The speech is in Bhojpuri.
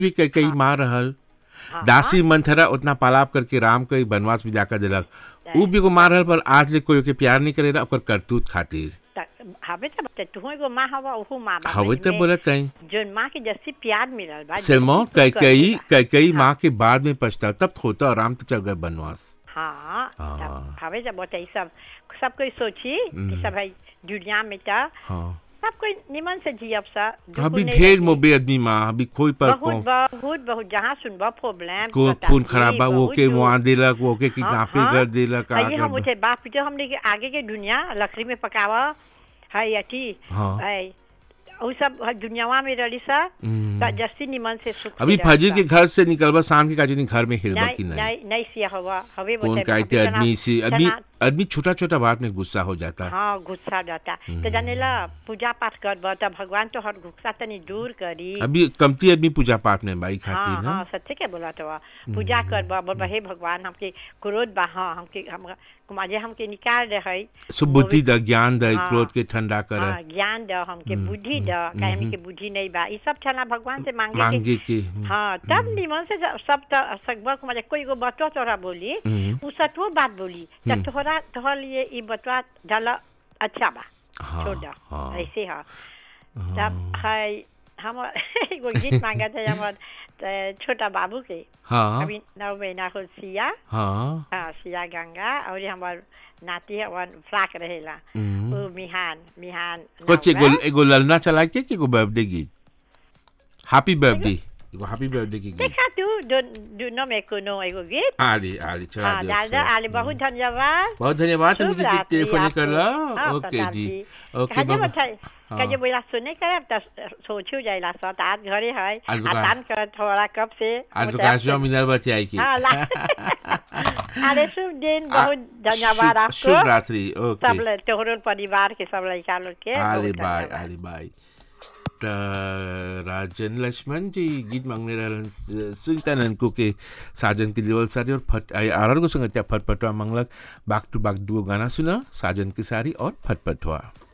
भी कई कई मार रहल दासी मंथरा उतना पालाप करके राम के बनवास में जाकर दिलक उ भी को मार रहल पर आज ले कोई के प्यार नहीं करेला ओकर करतूत खातिर त हवे त बते तू एगो माँ हवा ओहू माँ बा हवे तो में बोलत कहीं जोन माँ के जैसी प्यार मिलल बा सेमो जैसी कई तू कई करेला। कई कई माँ के बाद में पछता तब होता और राम तो चल गए बनवास हाँ हाँ। तब हवे जब बोते सब सब कोई सोची कि सब है दुनिया में त हाँ सब कोई निमन से जियब सा दुखु अभी नहीं ढेर रही। मोबे आदमी माँ अभी कोई पर बहुत को बहुत बहुत जहाँ सुनबा प्रॉब्लम को खून खराब बा वो के मुआ दिलक वो के किडनैपिंग कर दिलक का ये हम कर उठे बाप जो हमने के आगे के दुनिया लकड़ी में पकावा है अथी हाँ। है वो सब है दुनियावा में रही सा हम्म। त जस्ती निमन से सुख अभी से रही फजर सा। के घर से निकलबा शाम के काजनी घर में हिलबा नहीं की नहीं नहीं नहीं सिया हवा हवे कौन बोलते कहते अभी तना- आदमी से आदमी तना- आदमी छोटा छोटा बात में गुस्सा हो जाता है हाँ गुस्सा जाता तो जाने ला पूजा पाठ कर त भगवान तो हर गुस्सा तनी दूर करी अभी कमती आदमी पूजा पाठ में बाई हाँ खाती हाँ ना सच्चे के बोला तो पूजा कर बा बोल हे भगवान हमके क्रोध बा हाँ हमके हम कुमाजे हमके निकाल दे है सुबुद्धि द ज्ञान द हाँ। क्रोध के ठंडा कर हाँ, ज्ञान द हमके बुद्धि द काहे हमके बुद्धि नहीं बा ई सब छना भगवान से मांगे के मांगे के हाँ तब निमन से जब सब त सकबर कुमाजे कोई को बतवा तोरा बोली हम्म। उ सतवो बात बोली त तोहरा तोहर लिए ई बतवा डाला अच्छा बा हाँ, छोड़ दो हाँ। ऐसे हाँ तब है हम एगो गीत मांगा थे हमर त छोटा बाबू के हाँ अभी नौ महीना हो सिया हाँ हाँ सिया गंगा और हमार नाती है वन फ्राक रहेला हम्म। वो मिहान मिहान कुछ नाम एगो बा। एगो ललना चला के कि एगो बर्थडे गीत हैप्पी बर्थडे एगो हैप्पी बर्थडे की गीत देखा तू दो दोनों में कोनो एगो गीत आली आली चला हाँ दियो दादा सर। आले बहुत धन्यवाद बहुत धन्यवाद शुभ मुझे रात्रि टेलीफोन आपको। करला हाँ, ओके प्रताप जी जी। ओके कहे बाबा बताई हाँ। कहे बोला सुने करे त सोचू जाइला सत आज घरे है आज दुकान- आतान कर थोड़ा कब से आज बोलते दुकान हैं, से मिलर बचे आई की हाँ ला अरे शुभ दिन बहुत धन्यवाद शुभ- आपको शुभ रात्रि ओके सब लोग तोहरो परिवार के सब लड़का लोग के आली बहुत बाय धन्यवाद। आली बाय त राजन लक्ष्मण जी गीत मांगने रहलन सुनीता ननको के साजन के लेवल सारी और फट आर को संगत्या फटफटवा मंगलक बाग टू बाग दुगो गाना सुना साजन की सारी और फटफटवा